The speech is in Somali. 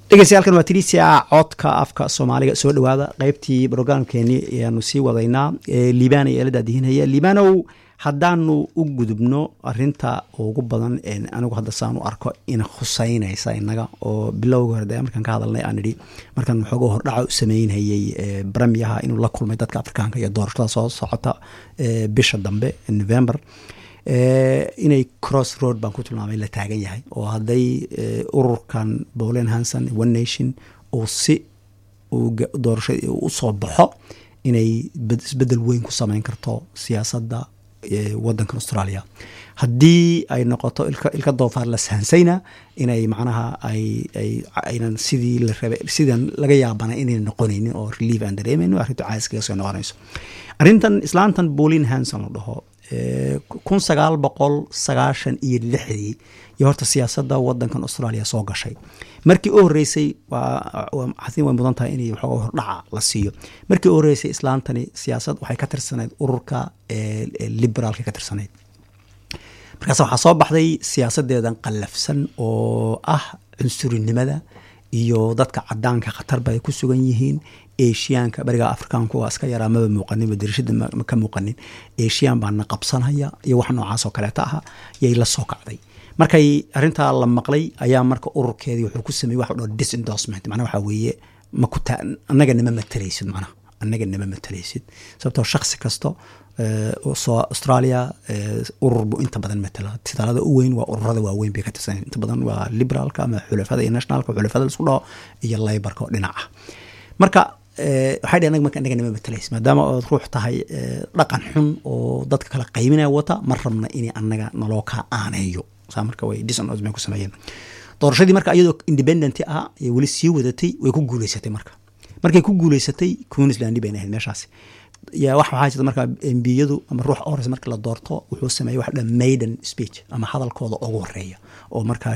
dhegeystayaaalkan waa tiriisia codka afka soomaaliga soo dhawaada qeybtii brograamkeeni ayaanu sii wadaynaa liibaan iyo eelada dihinaya liibanow haddaanu u gudubno arinta ugu badan anigu hadda saan u arko ina khuseynaysa inaga oo bilowga hore de markaan ka hadalnay aan idhi markaan waxooga hordhaca u sameynhayay bremiyaha inuu la kulmay dadka afrikaanka iyo doorashada soo socota bisha dambe november inay cross road baan ku tilmaamay la taagan yahay oo hadday ururkan bolen hanson one nation uu si doorashada usoo baxo inay isbedel weyn ku sameyn karto siyaasadda wadankan australia haddii ay noqoto ilka doofaar la sahansayna inay macnaha aynan sidii la rabay sidan laga yaabana inay noqonaynin oo relief aan dareemayno arrintu caas kaga soo noqonayso arrintan islaantan bolin hanson la dhaho kun sagaal boqol sagaashan iyo lixdii iyo horta siyaasadda wadankan australia soo gashay markii u horeysay xasin way mudan tahay in waxooga hordhaca la siiyo markii u horeysay islaantani siyaasad waxay ka tirsanayd ururka liberaalka ka tirsanayd markaas waxaa soo baxday siyaasadeedan qallafsan oo ah cunsurinimada iyo dadka cadaanka khatarba ay ku sugan yihiin eshiyaanka bariga afrikaanku waa iska yaraa maba muuqanin darishada ka muuqanin eshiyan baana qabsanaya iyo wax noocaas oo kaleeta aha yay la soo kacday markay arintaa la maqlay ayaa marka ururkeedii wuxuu ku sameeyey wax dho disendorsement macnaa waxaa weeye makuta annaga nama matalaysid macnaha annaga nama matalaysid sababtoo shaksi kasto soo australia urur buu inta badan matala titaalada u weyn waa ururada waaweyn bay ka tirsan inta badan waa liberaalka ama xulafada iyo nationalka xulafada laisku dhaho iyo laybarka oo dhinaca marka waxay dheh anaga marka anaga nama matalays maadaama ood ruux tahay dhaqan xun oo dadka kala qayminaya wata ma rabna inay anaga naloo kaa aaneeyo saa marka way disonos bay ku sameeyeen doorashadii marka iyadoo independent ah ee weli sii wadatay way ku guuleysatay marka markay ku guuleysatay queensland bayna ahayd meeshaasi ya wax waxaa jirta marka embiyadu ama ruux ores marka la doorto wuxuu sameeyey wax dhan maiden speech ama hadalkooda ugu horeeya oo markaa